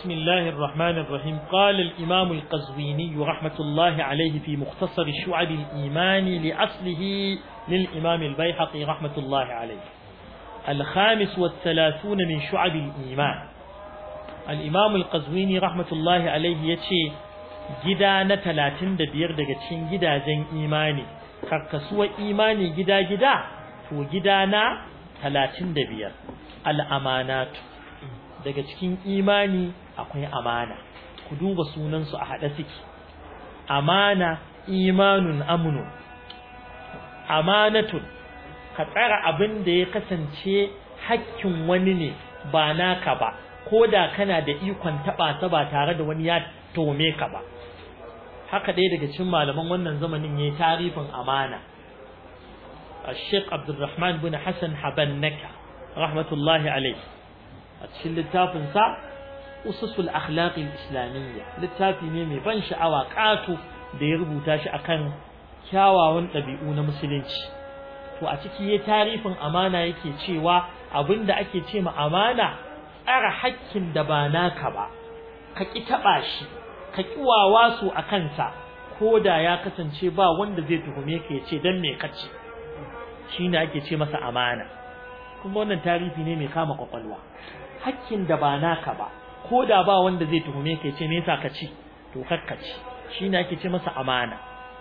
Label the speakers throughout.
Speaker 1: بسم الله الرحمن الرحيم قال الإمام القزويني رحمة الله عليه في مختصر شعب الإيمان لأصله للإمام البيحقي رحمة الله عليه الخامس والثلاثون من شعب الإيمان الإمام القزويني رحمة الله عليه يتشي gida na talatin da biyar daga cikin gidajen imani karkasuwar imani gida-gida to gida na talatin da biyar al'amanatu daga cikin imani akwai amana ku duba sunansu a haɗe suke amana imanun amunu amanatun ka tsara abin da ya kasance hakkin wani ne ba naka ba ko da kana da ikon taɓa ta ba tare da wani ya tome ka ba haka ɗaya daga cikin malaman wannan zamanin ya yi tarifin amana الشيخ عبد الرحمن بن حسن حبنك رحمة الله عليه أتشل التافن سا أسس الأخلاق الإسلامية للتافي نيمي بان شعوا قاتو da ya rubuta shi akan kyawawan ɗabi'u na musulunci to a ciki ya tarifin amana yake cewa abinda ake ce ma amana tsara hakkin da ba naka ba ka ki taɓa shi ka ki wawa su a kansa ko da ya kasance ba wanda zai tuhume ka ya ce dan me kace shine ake ce masa amana kuma wannan tarihi ne mai kama kwakwalwa hakkin da ba naka ba ko da ba wanda zai tuhume ka ce me yasa ka ci to kakka ci shine ake ce masa amana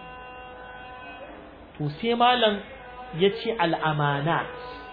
Speaker 1: to sai malam yace al-amanat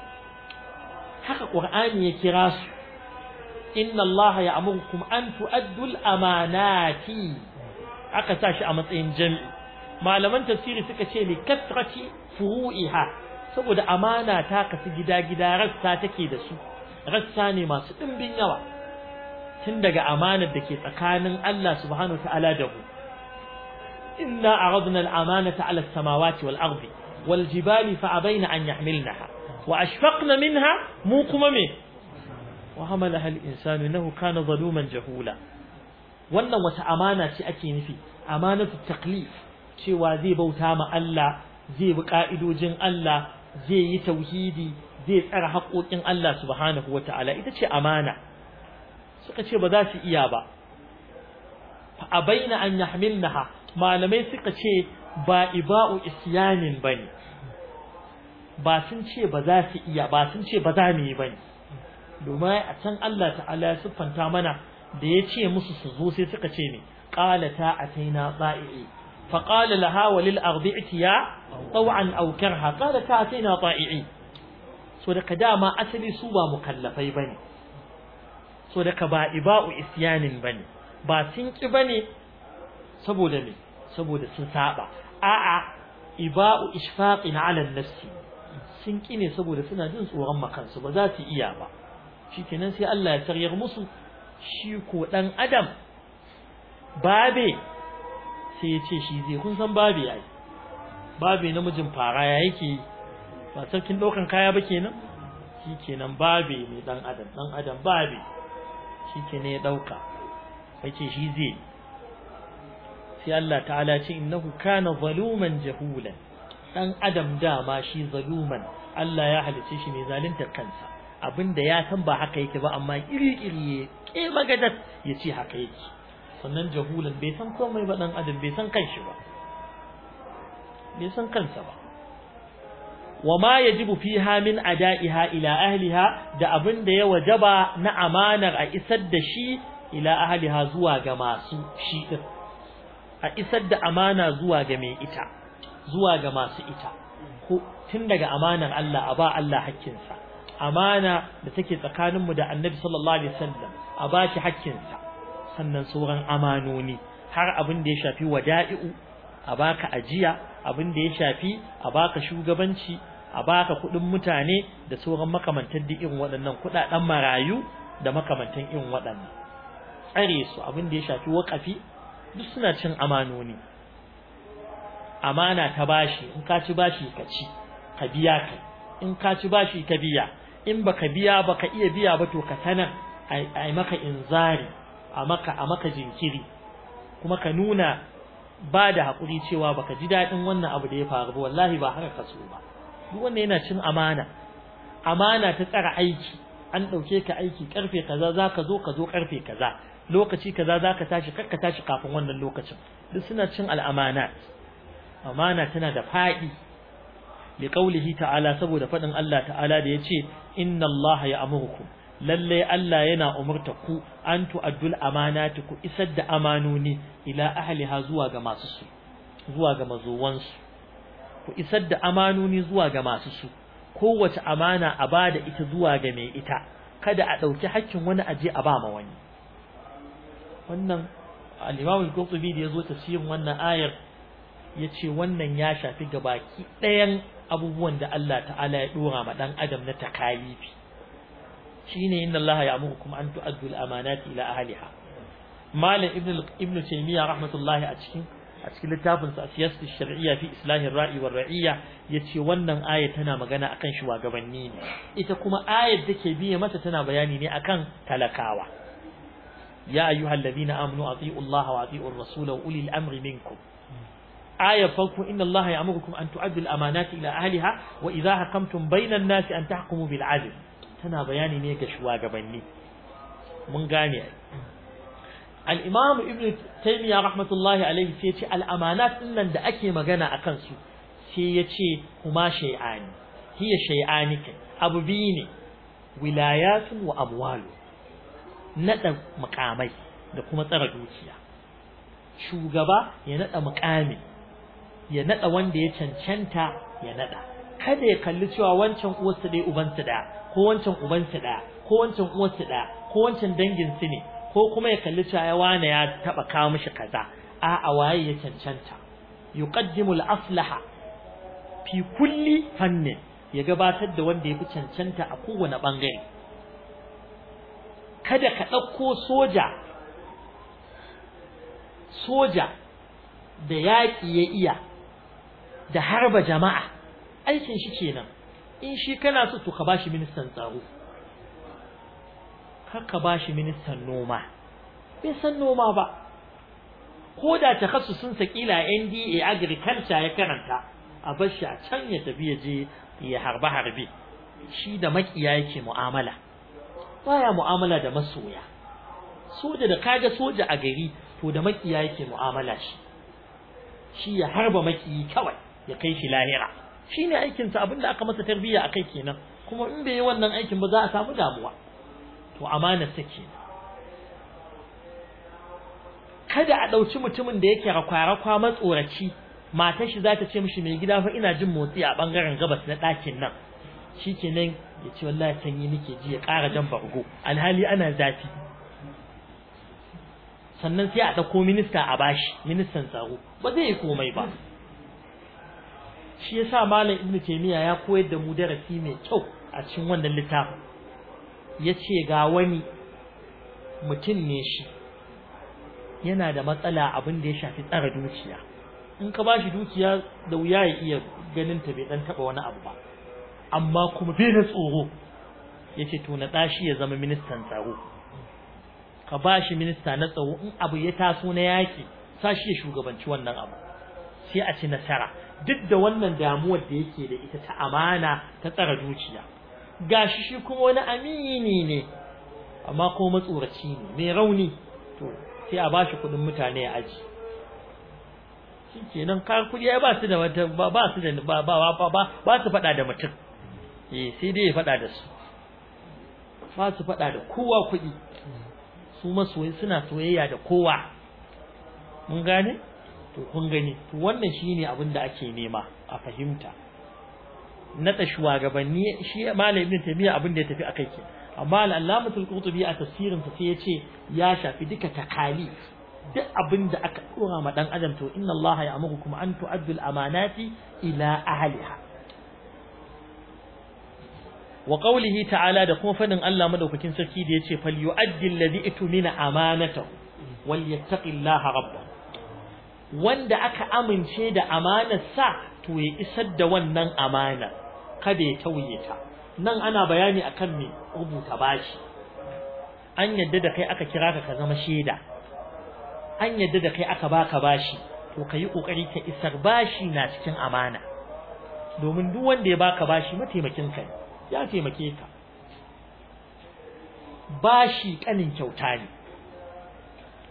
Speaker 1: haka qur'ani ya kira su inna allaha ya'murukum an tu'addu al-amanati aka sa shi a matsayin jami'i malaman tafsiri suka ce li kasrati furu'iha saboda amana ta kasu gida-gida rassa take da su rassa ne masu ɗimbin yawa tun daga amanar da ke tsakanin Allah subhanahu wa ta'ala da mu inna aradna al-amanata 'ala as-samawati wal ardi wal jibali fa abaina an yahmilnaha wa ashfaqna minha mu kuma me wa hamalaha al-insanu innahu kana zaluman jahula wannan wata amana ce ake nufi amanatu taklif cewa zai bauta ma Allah zai bi ka'idojin Allah zai yi tauhidi zai tsara haƙoƙin Allah subhanahu wata'ala ita ce amana suka ce ba za su iya ba a baina an yahmilnaha malamai suka ce ba iba'u isyanin bane ba sun ce ba za su iya ba sun ce ba za mu yi bane domin a can Allah ta'ala ya siffanta mana da ya ce musu su zo sai suka ce ne qalata ataina ba'i فقال لها وللأرض ائتيا طوعا أو كرها قال تأتينا طائعين so daga dama asali su ba mukallafai bane so daga ba iba'u isyanin bane ba sun ki bane saboda me saboda sun saba a'a iba'u ishfaqin 'ala an-nafsi sun ki ne saboda suna jin tsoron makansu ba za su iya ba shikenan sai Allah ya taryar musu shi ko dan adam babe sai ya ce shi zai kun san babe yayi babe namijin fara ya yake ba sarkin daukan kaya ba kenan shi kenan babe ne dan adam dan adam babe shi kenan ya dauka yace shi zai sai Allah ta'ala ce innahu kana zaluman jahulan dan adam dama shi zaluman Allah ya halice shi ne zaluntar kansa abinda ya san ba haka yake ba amma iri-iri ya ke magadat ya ce haka yake sannan jahulan bai san komai ba dan adam bai san kanshi ba bai san kansa ba wama yajibu fiha min ada'iha ila ahliha da abin da ya wajaba na amanar a isar da shi ila ahliha zuwa ga masu shi din a isar da amana zuwa ga mai ita zuwa ga masu ita ko tun daga amanar Allah a ba Allah hakkinsa amana da take tsakaninmu da Annabi sallallahu alaihi wasallam a ba shi hakkinsa sannan sauran amanoni har abin da ya shafi wada'i'u a baka ajiya abin da ya shafi a baka shugabanci a baka kudin mutane da sauran makamantan da irin waɗannan kudaden marayu da makamantan irin waɗannan tsare su abin da ya shafi waƙafi duk suna cin amanoni amana ta bashi in ka ci bashi ka ci ka biya ka in ka ci bashi ka biya in baka biya baka iya biya ba to ka sanar ai maka inzari a maka a maka jinkiri kuma ka nuna ba da haƙuri cewa baka ji daɗin wannan abu da ya faru ba wallahi ba haka ka so ba duk wannan yana cin amana amana ta tsara aiki an ɗauke ka aiki karfe kaza za ka zo ka zo karfe kaza lokaci kaza zaka tashi kakka tashi kafin wannan lokacin duk suna cin al'amanat amana tana da fadi liqaulihi ta'ala saboda fadin Allah ta'ala da yace inna Allah ya'murukum lalle Allah yana umurta ku an tu'addul amanati ku isar da amanoni ila ahliha zuwa ga masu su zuwa ga mazuwansu ku isar da amanoni zuwa ga masu su kowace amana a bada ita zuwa ga mai ita kada a dauki hakkin wani aje a ba ma wani wannan al-Imam al-Qurtubi da yazo tafsirin wannan ayar yace wannan ya shafi gabaki ɗayan abubuwan da Allah ta'ala ya dora ma dan adam na takalifi shine inna Allah ya'murukum an tu'addu al-amanati ila ahliha malam ibn ibn taymiya rahmatullahi a cikin a cikin littafin sa siyasatu shar'iyya fi islahi ra'i war ra'iyya yace wannan aya tana magana akan shugabanni ne ita kuma ayar da ke biye mata tana bayani ne akan talakawa ya ayyuhalladhina amanu ati'u Allah wa ati'u ar-rasula wa ulil amri minkum aya farko inna Allah ya'murukum an tu'addu al-amanati ila ahliha wa idha hakamtum bayna an-nasi an tahkumu bil 'adl tana bayani ne ga shugabanni mun gane al-imam ibn taymiya rahmatullahi alayhi sai ce al-amanat nan da ake magana akan su sai ya ce kuma shay'ani hiya shay'ani abu biyu ne wilayatun wa amwalu nada mukamai da kuma tsara dukiya shugaba ya nada mukami ya nada wanda ya cancanta ya nada kada ya kalli cewa wancan uwarsa dai ubansa da ko wancan ubansa da ko wancan uwarsa da ko wancan dangin su ne ko kuma ya kalli cewa ya wane ya taba kawo mishi kaza a a waye ya cancanta yuqaddimu al-aslaha fi kulli fannin ya gabatar da wanda yafi cancanta a kowane bangare kada ka dauko soja soja da yaƙi ya iya da harba jama'a aikin shi kenan in shi kana so to ka bashi ministan tsaro kar ka bashi ministan noma bai san noma ba ko da takhassusin sa kila NDA agriculture ya karanta a bar shi a can ya tafi ya je ya harba harbe shi da makiya yake mu'amala baya mu'amala da masoya soja da kaga soja a gari to da makiya yake mu'amala shi shi ya harba makiyi kawai ya kai shi lahira shine aikin sa abinda aka masa tarbiyya akai kenan kuma in bai yi wannan aikin ba za a samu damuwa to amana take kada a dauki mutumin da yake rakwa-rakwa matsoraci matar shi za ta ce mishi mai gida fa ina jin motsi a bangaren gabas na ɗakin nan shikenan ya ce wallahi sanyi nake ji ya ƙara jan bargo alhali ana zafi sannan sai a ɗauko minista a bashi ministan tsaro ba zai yi komai ba shi yasa malam ibnu taymiya ya koyar da mu darasi mai kyau a cikin wannan littafin yace ga wani mutum ne shi yana da matsala abin da ya shafi tsara dukiya in ka bashi dukiya da wuya ya iya ganin ta bai dan taba wani abu ba amma kuma bai da tsoro yace to na dashi ya zama ministan tsaro ka bashi minista na tsaro in abu ya taso na yaki sashi ya shugabanci wannan abu sai a ci nasara duk da wannan damuwar da yake da ita ta amana ta tsara dukiya gashi shi kuma wani amini ne amma kuma matsoraci ne mai rauni to sai a bashi kudin mutane ya aji shikenan kar kudi ai ba su da wata ba su da ba ba ba ba su fada da mutum eh sai dai ya fada da su ba su fada da kowa kudi su masoyi suna soyayya da kowa mun gane to kun gani to wannan shine abin da ake nema a fahimta nada shugabanni shi malam ibn taymiya abin da ya tafi akai ke amma al-allamatul qurtubi a tafsirin sa sai ya ce ya shafi duka takalif duk abin da aka dora ma dan adam to inna allaha ya'murukum an tu'addu al-amanati ila ahliha wa qawlihi ta'ala da kuma fadin Allah madaukakin sarki da yace fal yu'addi alladhi itumina amanatahu wal yattaqillaha rabbahu wanda aka amince da amanar sa to ya isar da wannan amana kada ya tauye ta nan ana bayani akan me rubuta bashi an yadda da kai aka kira ka ka zama shaida an yadda da kai aka baka bashi to kai kokari ka isar bashi na cikin amana domin duk wanda ya baka bashi mataimakin ka ya taimake ka bashi kanin kyauta ne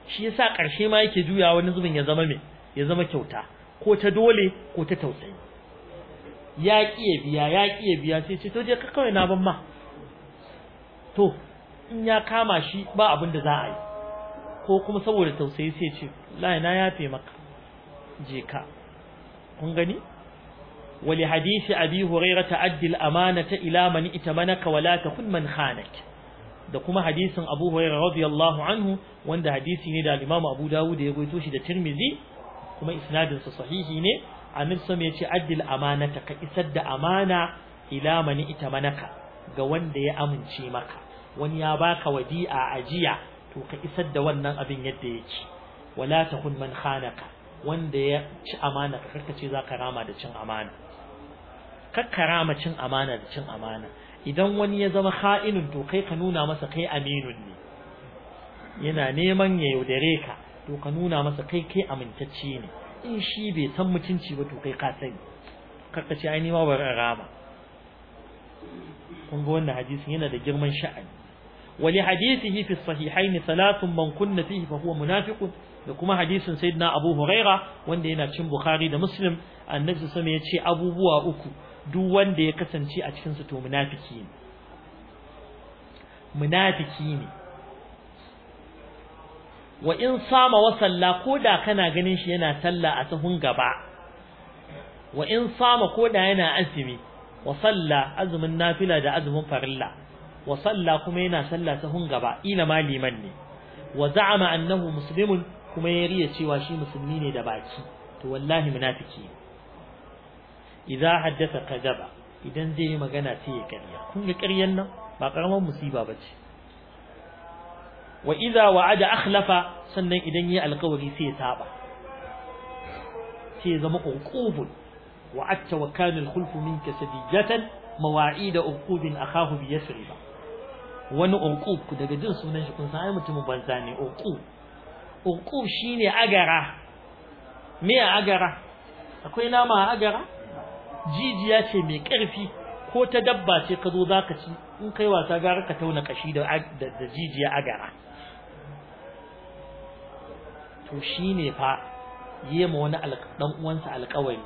Speaker 1: shi yasa ƙarshe ma yake juya wani zubin ya zama me ya zama kyauta ko ta dole ko ta tausayi ya ƙi biya ya ƙi biya sai ce to je ka kawai na ban ma to in ya kama shi ba abin da za a yi ko kuma saboda tausayi sai ce la na yafe maka je ka kun gani wali hadisi abi hurairah ta'addi al-amanata ila man itamanaka wala takun man khanak da kuma hadisin abu hurairah radiyallahu anhu wanda hadisi ne da al-imam abu dawud ya goyito shi da tirmizi kuma isnadin sa sahihi ne annabi sallallahu ya ce addil amanata ka isar da amana ila man itamanaka ga wanda ya amince maka wani ya baka wadi'a ajiya to ka isar da wannan abin yadda yake wala takun man khanaka wanda ya ci amana ka karkace zaka rama da cin amana kakkarama cin amana da cin amana idan wani ya zama kha'inun to kai ka nuna masa kai aminun ne yana neman ya yaudare ka to ka nuna masa kai kai amintacce ne in shi bai san mutunci ba to kai ka sani karkace ai ni ma bari rama kun ga wannan hadisin yana da girman sha'ani ولحديثه في الصحيحين ثلاث من كن فيه فهو منافق da kuma hadisin sayyidina Abu Huraira wanda yana cin Bukhari da Muslim annabi sallallahu ya ce abubuwa uku duk wanda ya kasance a cikin su to munafiki ne munafiki ne wa in sama wa salla koda kana ganin shi yana sallah a sahun gaba wa in sama koda yana azumi wa salla azumin nafila da azumin farilla wa salla kuma yana sallah sahun gaba ila ma liman ne wa za'ama annahu muslimun kuma ya riya cewa shi musulmi ne da baki to wallahi munafiki idza haddatha kadaba idan zai yi magana sai ya ƙarya kun ga ƙaryan nan ba karamar musiba bace wa idza wa'ada akhlafa sannan idan yi alƙawari sai ya saba sai ya zama uqubun wa'atta wa kana al-khulfu minka sadijatan mawa'ida uqubin akahu bi yasriba wani uqub ku daga jin sunan shi kun san ai mutumin banza ne uqub uqub shine agara me agara akwai nama agara jijiya ce mai karfi ko ta dabba ce ka zo zaka ci in kai wasa gara ka tauna kashi da da jijiya agara to shine fa yema wani dan uwansa alƙawari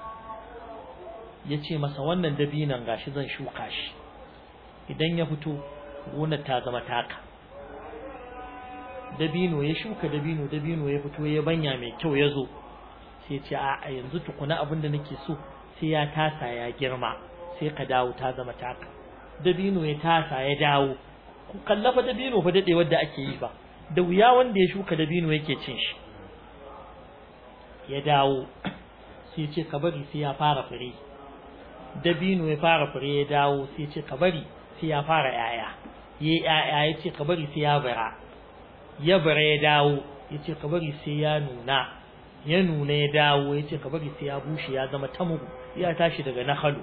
Speaker 1: yace masa wannan dabinan gashi zan shuka shi idan ya fito gonar ta zama taka dabino ya shuka dabino dabino ya fito ya banya mai kyau ya zo sai ce a yanzu tukuna abin da nake so sai ya tasa ya girma sai ka dawo ta zama taka dabino ya tasa ya dawo ku kallafa dabino fa dade wanda ake yi ba da wuya wanda ya shuka dabino yake cin shi ya dawo sai ce ka bari sai ya fara fure dabino ya fara fure ya dawo sai ce ka bari sai ya fara yaya yayi yaya ya ce ka bari sai ya bara ya bara ya dawo ya ce ka bari sai ya nuna ya nuna ya dawo ya ce ka bari sai ya bushe ya zama tamugu ya tashi daga nahalu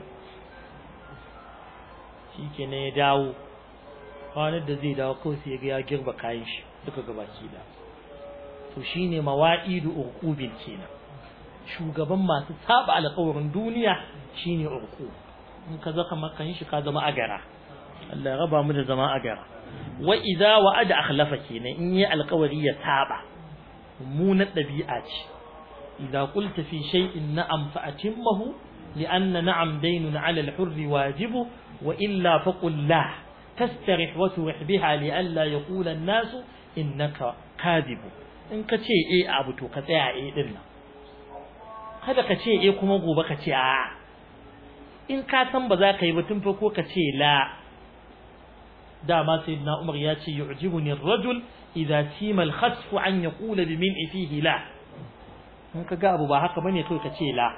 Speaker 1: shi ke ya dawo ranar da zai dawo kawai sai ya ga ya girba kayan shi duka gabaki da to shine mawa'idu urqubin kenan shugaban masu saba alƙawarin duniya shine urqub in ka zaka makan shi ka zama agara Allah ya raba mu da zama agara wa idza wa'ada akhlafa kenan in yi alƙawari ya saba mummunar dabi'a ce idza qulta fi shay'in na'am fa atimmahu li'anna na'am daynun 'ala al-hurr wajibu wa illa faqul la tastarih wa turih biha li'alla yaqula an-nasu innaka kadhibu in ka ce eh abu to ka tsaya eh din nan kada ka ce eh kuma gobe ka ce a in ka san ba za ka yi ba tun farko ka ce la dama sayyidina Umar ya ce yu'jibuni ar-rajul idza sima al-khasf an yaqula bi min fihi la in kaga abu ba haka bane kai ka ce la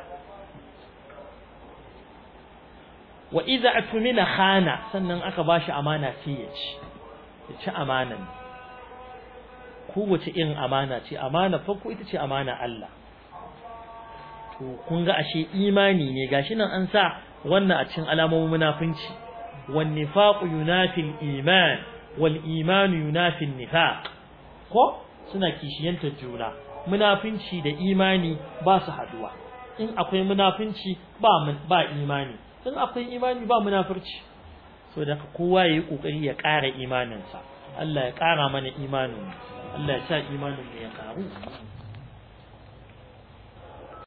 Speaker 1: wa idza atmina khana sannan aka bashi amana sai ya ci ya ci amanan kowace irin amana ce amana farko ita ce amana Allah to kun ga ashe imani ne gashi nan an sa wannan a cikin alamomin munafinci wan nifaqu yunafi al-iman wal iman yunafi an-nifaq ko suna kishiyantar juna munafinci da imani ba su haduwa in akwai munafinci ba ba imani in akwai imani ba munafurci so da kowa yayi kokari ya ƙara imaninsa Allah ya ƙara mana imanin Allah ya sa imanin mu ya karu